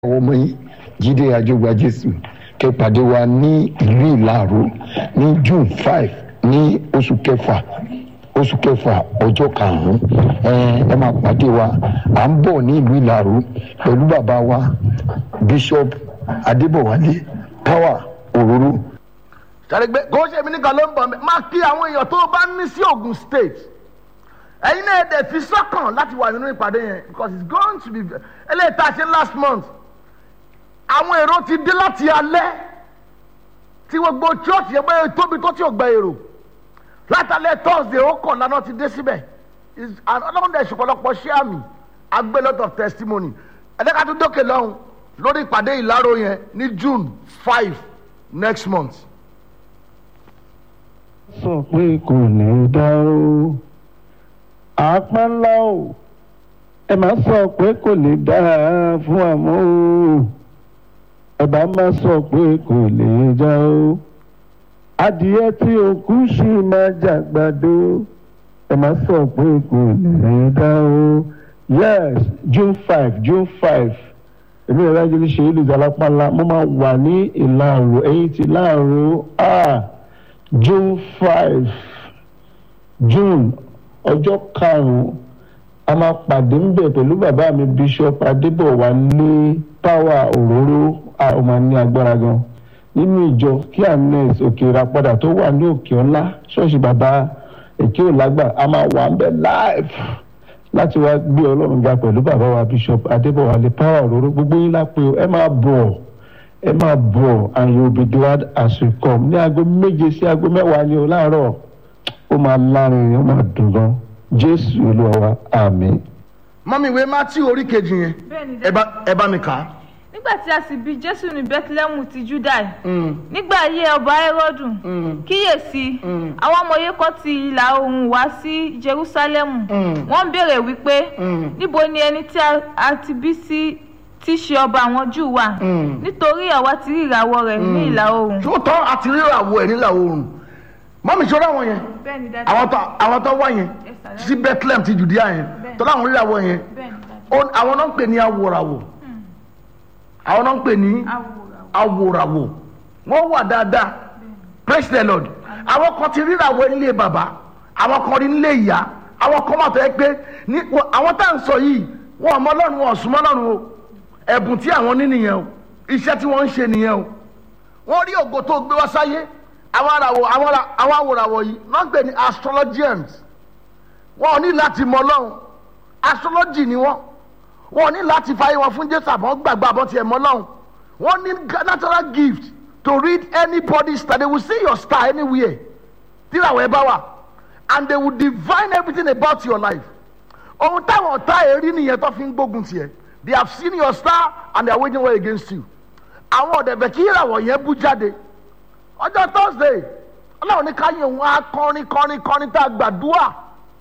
àwọn ọmọ yìí jíde àjọgbà jésù kẹpàdé wa ní ìlú ìlàró ní june five ní oṣù kẹfà oṣù kẹfà ọjọ́ karùn-ún ẹ ẹ máa pàdé wa à ń bọ̀ ní ìlú ìlàró pẹ̀lú bàbá wa bishop adébọ̀wálé power òróró sàrẹ́gbẹ́ kò ṣe mí nìkan ló ń bọ̀ mẹ́ máa kí àwọn èèyàn tó bá ní sí Ògùn state ẹ̀yin náà dẹ̀ fi sọ́kàn láti wà nínú ìpàdé yẹn because it's going to be eléyìí tá a ṣe last month àwọn èrò ti dé láti alẹ́ tí gbogbo church yẹn bẹ́ẹ̀ tóbi tó tí ò gba èrò látàlẹ́ thursday ó kàn lánàá ti dé síbẹ̀ ọlọ́run dẹ̀ ṣùpọ̀lọpọ̀ ṣé àmì a gbé lot of testimony ẹ̀dẹ́ka tó dókè lọ́hùn lórí ìpàdé ìláró yẹn ní june five next month sọ pé kò ní dá o àpá ńlá o ẹ máa sọ pé kò ní dá fún àmọ́ o ẹ bá má sọ pé kò ní dá o adìyẹ tí òkú ṣì máa jàgbàdo ẹ máa sọ pé kò ní dá o yes june five june five èmi ìrora jẹ́ ṣe ìlú ìdálápàlà mo máa wà ní ìlàrò ẹ̀yìn ti láàrò ah june five june ọjọ́ karùn-ún a máa pàdé ń bẹ̀ pẹ̀lú bàbá mi bishop adébọ̀wálé power òróró a ó máa ní agbára gan nínú ìjọ kí agnes òkèèrà padà tó wà ní òkè ọlá ṣọ́ọ̀ṣì bàbá èké òlágbà a máa wà ń bẹ̀ live láti wá gbé ọlọ́run ga pẹ̀lú bàbá wa bishop adébọ̀wálé power òróró gbogbo yín lápẹ́ ẹ máa bọ̀ ẹ máa bọ̀ and you will be glad as you come ní aago méje sí aago mẹ́wàá ni o láàárọ̀ ó máa lárin ó máa dùn gan jésù olúwa wa àmín. mọ́mí ìwé matthew orí kejì yẹn Bẹ́ẹ̀ni, ẹ bá ẹ bá mi kà á. nígbà tí a sì bí jésù ní bethlehem ti judai nígbà ayé ọba herodu kíyèsí àwọn ọmọye kan ti ìlà oòrùn wá sí jerusalemu wọ́n ń béèrè wípé níbo ni ẹni tí a- a ti bí sí tí í ṣe ọba àwọn júù wà nítorí àwa ti rí ìràwọ̀ rẹ̀ ní ìlà oòrùn. tó tọ́ àti rírà wo ẹ̀ nílà oòrùn mọ́mí ṣọ́ra wọn yẹn bẹ́ẹ̀ni dájú àwọn tó àwọn tó wá yẹn sí bethlehem ti judea yẹn Bẹ́ẹ̀. tó láwọn rírà wọ yẹn bẹ́ẹ̀ni dájú ó- àwọn náà ń pè ní awòràwò àwọn náà ń pè ní awòrán awòràwò wọ́n wà dáadáa praise the lord àwọn kan ti rírà wọ nílé bàbá àwọn kan rí nílé ìyá àwọn kan máa tọ́ ẹ pé ní wọ- àwọn tá à ń sọ yìí wọn ọmọ ọlọ́run wọn ọ̀sùnmọ́ ọlọ́run o ẹ̀bùn tí àwọn ní nìyẹn o iṣẹ́ tí wọ́n ń ṣe nìyẹn o wọ́n rí ògo tó gbé wá sáyé àwọn àràwọ̀ àwọn ara- àwọn àwòràwọ̀ yìí wọ́n ń pè ní astrologians wọn ò ní láti mọ ọlọ́run astrology ni wọ́n wọn ò ní láti fàyè wọn fún jésù àbọ̀ gbàgbọ́ àbọ̀ tiẹ̀ mọ́ ọlọ́run wọ́n ní ga- natural gift to read anybody's star they will see your star anywhere tíráwọ̀ ẹ bá wà and they will divine everything about your life ohun táwọn ọ̀tá èrí nìyẹn tó fi ń gbógun tiẹ̀ they have seen your star and they are waging war against you àwọn ọ̀dẹ̀bẹ̀ kí ìràwọ̀ yẹn bú jáde ọjọ́ thursday ọlọ́run ní káyọ̀ òun á kọrin kọrin kọrin tá a gbàdúrà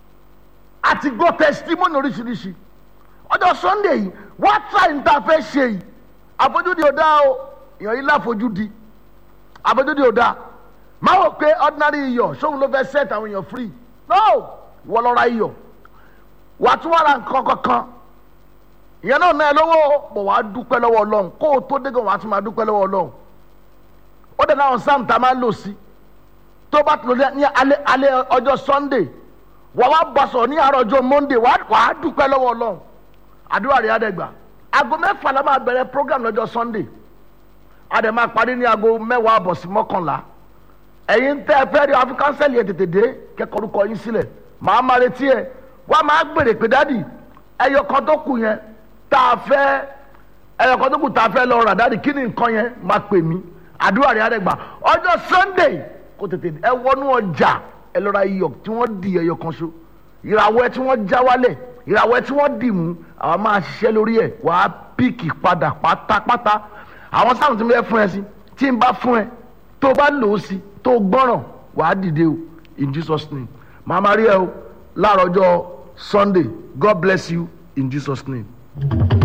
àti gbọ́ testimony oríṣiríṣi ọjọ́ sunday yìí wọ́n try ní tá a fẹ́ ṣe yìí àfojúdi ò dáa o èèyàn yìí láfojúdi àfojúdi ò dáa máa wò pé ordinary iyọ̀ sóhun ló fẹ́ set àwọn èèyàn free no wọ́n lọ ra iyọ̀ wàá tún wà ra nǹkan kankan ìyẹn náà náà ẹ lọ́wọ́ bọ̀ wàá dúpẹ́ lọ́wọ́ ọlọ́run kó o tó dé gan wàá tún máa dúpẹ́ lọ́wọ́ ọlọ́run ó dẹ̀ náà sáàmù tá a máa lò sí tó bá tó ní alẹ́ alẹ́ ọjọ́ sunday wà wá bá sọ̀rọ̀ ní àárọ̀ ọjọ́ monday wà á dúpẹ́ lọ́wọ́ ọlọ́run àdúrà rẹ̀ àdẹ́gbà aago mẹ́fà la máa bẹ̀rẹ̀ program lọ́jọ́ sunday àdẹ̀ máa parí ní aago mẹ́wàá àbọ̀ sí mọ́kànlá ẹ̀yin tẹ́ ẹ fẹ́ rí àfi kánsẹ́lì ẹ̀ tètè dé kẹ́kọ̀ọ́ orúkọ yín sílẹ̀ màá máa retí ẹ wá máa gbèrè pé dádì ẹyọ kan tó kù yẹn tá a fẹ́ ẹyọ kan tó kù tá a fẹ́ lọ rà dádì kí ni nǹkan yẹn máa pè mí àdúrà rẹ̀ àdẹ́gbà ọjọ́ sunday kò tètè ẹ wọnú ọjà ẹ lọ ra iyọ̀ tí wọ́n di ẹyọ kan ṣo ìràwọ̀ ẹ tí wọ́n já wálẹ̀ ìràwọ̀ ẹ tí wọ́n dì mú àwọn máa ṣiṣẹ́ lórí ẹ̀ wàá píìkì padà pátápátá àwọn sáwọn tí mo fẹ́ fún ẹ sí tí n bá fún ẹ tó bá lò ó sí tó gbọ́ràn wàá dìde o in jesus name màá máa rí ẹ o láàárọ̀ ọjọ́ sunday god bless you in jesus name.